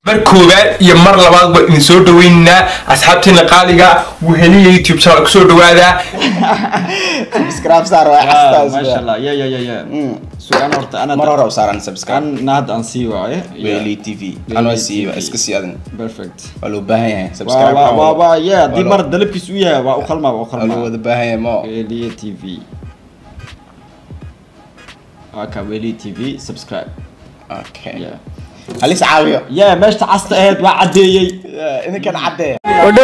mar koowaad iyo mar labaad baan idin soo dhaweynaynaa asxaabteena qaaliga weheliya youtube channel kusoo dhawaada subscribe saar waa Ah, xastaas masha Allah ya ya ya ya sugan horta ana mar hore u saaran subscribe an na hadda aan sii waaye weli tv an waa sii iska sii adan perfect waa loo baahan yahay waa subscribe waa waa waa ya Waa haddii loo- mar dalabkiis u yahay waa u qalmaa waa u waa loo qalmaa wada baahan yahay mo weliye tv waa ka weliye tv subscribe okay ya halis caawiyo ya meeshta casta aheyd waa caddeeyey idinkan caddee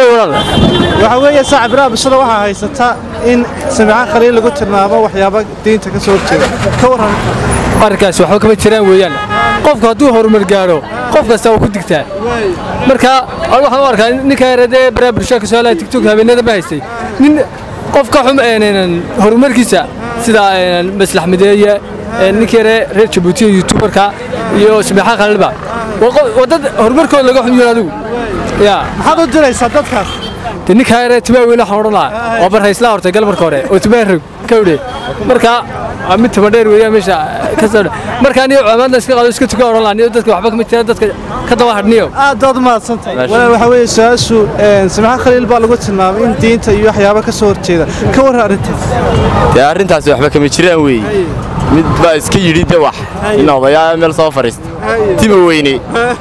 waxaa weeye saaxib raabishada waxaa haysataa in samicaan khaliil lagu tilmaamo waxyaaba diinta ka soo horjeeda ka warran arrinkaasi waxba kama jiraan weeyaan qofku hadduu horumar gaadho qof kasta waa ku digtaa marka anigu waxaan u arkaa ninka yaradee baraha bulshada kasoo helaya tiktok habeenada ma haystay nin qof ka xum een horumarkiisa sida een maslax mideeye een ninka yare reer jabuuti iyo youtuberka iyo sameexa khalilba waa qof- waa dad horumarkooda laga xum yahay adigu yaa maxaad u diraysaa dadkaas de ninka yare timaa weyn waxaan odhan lahaa waa barhayslaa hortay gal marka hore oo timaa rog ka udhe marka waa mid taba dheer weeyaan meesha ka soo dha marka aniyo cumaadna iska qaado iska tuka odhan lahaa niyo dadka waxba kama jiraan dadka ka daba hadhniyo aad baad u mahadsantahay walaal waxaa weeye su-aashu samicaan khaliil baa lagu tilmaamay in diinta iyo waxyaaba ka soo horjeeda ka warran arrintaas dee arrintaasi waxba kama jiraan weeye mid baa iska yidhi de wax in odayaa meel soo fadhiista tima weyne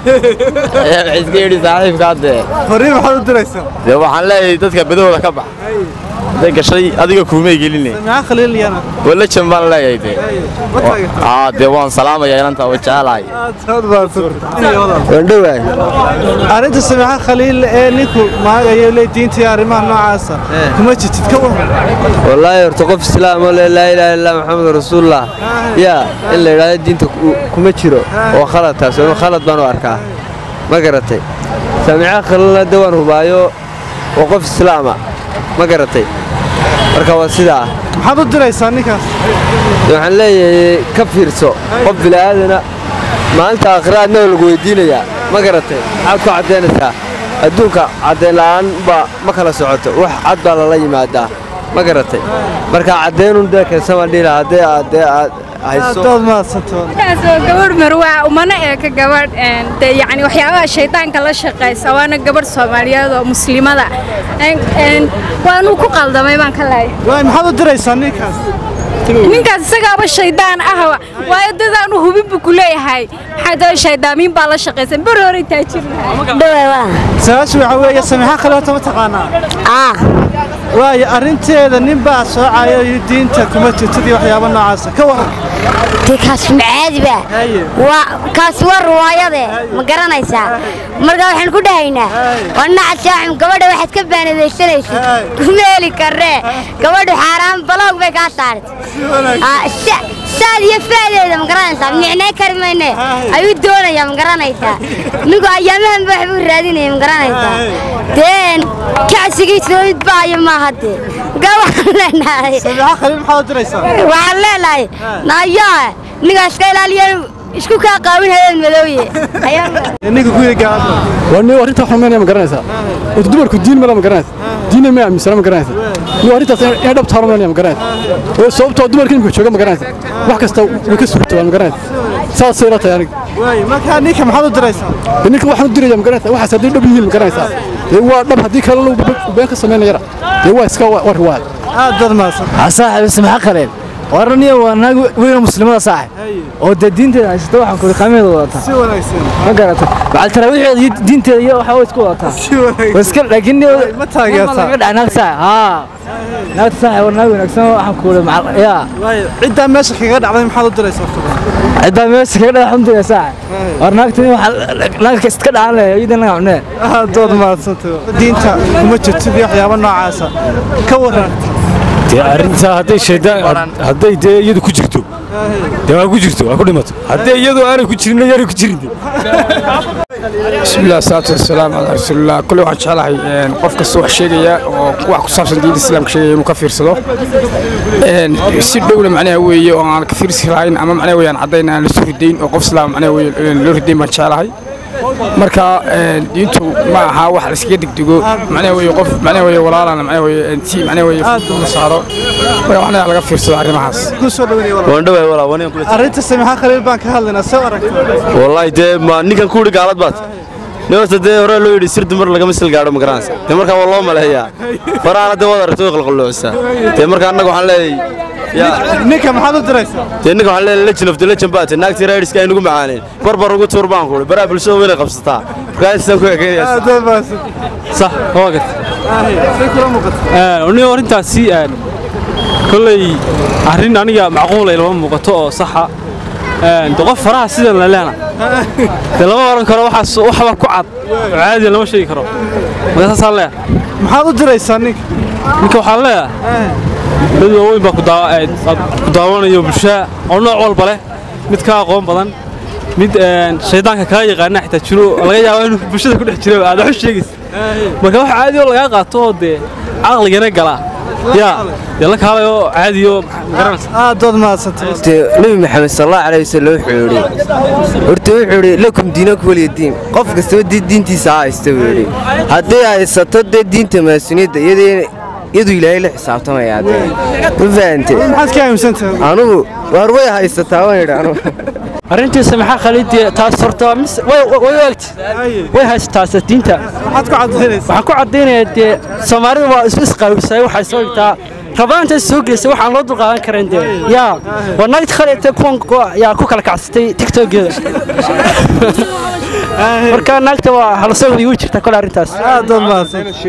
ayaa waxay iska yidhi saaxiibkaa dee fariin maxaad u diraysaa dee waxaan leeyahay dadka badahooda ka bax hadday gashay adiga kuumay geline samicaan khaliil iyana walajan baan leeyahay dee ma taageertaa aa dee waan salaamaya inanta waa jecelahay aad baad u mahadsantahay arrinta samicaan khaliil ee ninku maagayo le diinta iyo arrimaha noocaasa kuma jirtid ka warran wallaahi horta qof islaam oo leh laa ilaaha illa maxamed rasuulullah yaa in la yidhaahdo diinta ku- kuma jiro oo khalad taas oo khalad baan u arkaa ma garatay saamica khalilna de waan hubaayo waa qof islaama ma garatay marka waa sidaa maxaad u diraysaa ninkaas De waxaan leeyahay ka fiirso qof bila'aadana maalinta aakhiraadna waa lagu weydiinayaa ma garatay maxaad ku caddaynaysaa adduunka caddayn la'aan baa ma kala socoto wax cad baa lala yimaadaa ma garatay marka caddaynun dee keensan baan dhihi lahaa haddee aad dee aad aad hayso baad mahadsantahay taas oo gabadh marwaa umana eeka gabadh een, dee yacni waxyaabaha shaydaanka la shaqaysa waana gabadh soomaaliyeed oo muslimada Een- een, waanuu ku qaldamay baan ka lahay waay maxaad u diraysaa ninkaas ninkaas isagaaba shaydaan ah waayo dadaanu hubin buu ku leeyahay maxaa dee shaydaamiin baa la shaqaysan beri hore taajir su-aashu waxaa weeye samicaan khaliil horta ma taqaanaa waayo arrinteeda nin baa soocayo iyo diinta kuma jirtid iyo waxyaaba noocaasa ka warran kaas macaadiba waa kaas waa riwaayade ma garanaysaa marka waxaan ku dhahaynaa wanacad shaaxim gabadha waxaad ka baanadaysanaysid kuma heli karree gabadhu xaaraan baloog bay kaa saartay saad iyo faadeeda ma garanaysaa micnay kari mayne ayuu doonayaa ma garanaysaa ninku ayaamahan ba waxbuu raadinaya ma garanaysaa deen kacsigiisa mid baayo maaha dee gaa waxaan leenahay samicaan khaliil maxaad u diraysaa waxaan leenahay naayaa ninkaas ka ilaaliya isku kaa qaawin habeen madowye ninka ku yidhi gaalada waa nin arrinta xumeynaya ma garanaysaa horta dumarku diin mala ma garanaysa diinna ma aaminsana ma garanaysa nin arrintaas inay dhab taaro ma garanaysa oo sababtoo dumarka imika jooga ma garanaysa wax kasta way ka suurtoogaan ma garanaysa saasay la tahay aniga waay markaa ninka maxaad u diraysaa dee ninka waxaan u diraya ma garanaysa waxaas haddii dhab yihiin ma garanaysaa dee waa dhab haddii kale lagu been ka samaynayana dee waa iska waa riwaayad aad baad mahadsan saaxib samaxa khaleel waraniya waa naag weyna muslimada saaxib oo dee diinteeda haysata waxaan kuri qaameeda wadataa si wanaagsan ma garatay macal taraawiixeeda iyo diinteeda iyo waxaa way isku wadataa si wanaagsan iska laakiin ma taageertaa? laga dhac naag saaxib haa naagta saaxib war naag wanaagsan waxaan kuri macal yaa waay ciddaa meesha kaga dhacday maxaad u diraysaa ciddaa meesha kaga dhaca xumtiga saaxib war naagta waxaa naagka iska dhacan leh iyadan laga cunee aad baad mahadsantahay diinta kuma jirtid iyo waxyaaba noocaasa ka warran dee arrintaa hadday shaydaan hadday dee iyadu ku jirto dee waa ku jirto waa ku dhimato haddii iyadu aanay ku jirin yaanay ku jirin bismillahi salaatu wasalaam calaa rasuulillah kulle waxaan jeclahay een, qof kasta wax sheegaya oo wax ku saabsan diinta islaamka sheegaya inuu ka fiirsado Een, si dhowna macnaha weeye oo aan ka fiirsi lahayn ama macnaha weeyaan caddayn aan la soo ridayn oo qof islaam macnaha weeye een, loo ridayn baan jeclahay marka een, diintu ma aha wax la iskaga degdego macnaha weeye qof macnaha weeye walaalana macnaha weeye een, si macnaha weeye la saaro marka macnaha laga fiirsado arrimahaas ku soo dhaweynaya walaal. waan dhawaay walaa waan kula arrinta samixaan khaliil baan ka hadlaynaa soo aragta wallahi dee ma ninkan ku yidhi gaalad baad nin horta dee hore loo yidhi sir dumar lagama sil gaadho ma garanaysa dee markaa waa loo maleeyaa faraana dee waad aragtay way qalqalloosaa dee markaa annaga waxaan leeyahay yaa ninka maxaad u diraysaa dee ninka waxaan leeyahay legend of the legend baa tahay naagtii raidska ay nagu macaaneen barbar ugu tuur baan kuuli baraa bulshada weynay qabsataa markaa intaasaan ku ekeynaya aad baad mahadsan صح هو قلت say kula muuqata وني أرنتاسي كلي أرين أنا معقولة لما مقطع صح دقف فراها سيدا لنا لما أرن كرو وحس وحبا كعب عادي لما شيء كرو ما صار له maxaad u diraysaa ninka ninka waxaa leeyahay dad waaweyn baa ku daa- ee, aad ku daawanayo bulshaa oo nooc walba leh mid ka aqoon badan mid een, shaydaanka kaa yaqaana xitaa jiro oo laga yaabo inuu bulshada ku dhex jiro aad wax u sheegaysa marka wax caadi oo lagaa qaato oo dee caqligana gala yaa dee la kaalayo caadi oo ma garanaysa aad baad mahadsantay nebi maxamed sallallahu alayhi wasallam wuxuu yidhi horta wuxuu yidhi lakum diinakum waliya diin qof kastaba dee diintiisa ha haysta buu yidhi hadday haysato dee diinta maasuniyadda iyadii iyadu ilaahay la xisaabtamayaa dee ma fahante maxaad ka aaminsantahay anugu waar way haysataa waan yidhi anugu arrintiisa maxaa khaliidii taas horta mis- way way waagti way haystaase diinta maxaad ku cadaynaysaa waxaan ku caddaynayaa dee soomaalida waa isu isqaabisay waxay soo dhigtaa rabaantaas soo gelisay waxaan loo dulqaadan karan dee yaa waa naagta khaliita kuwan ku- yaa ku kala kacsatay tiktokeeda marka naagta waa halasoo wadigu jirta kole arrintaas aad baad mahadsan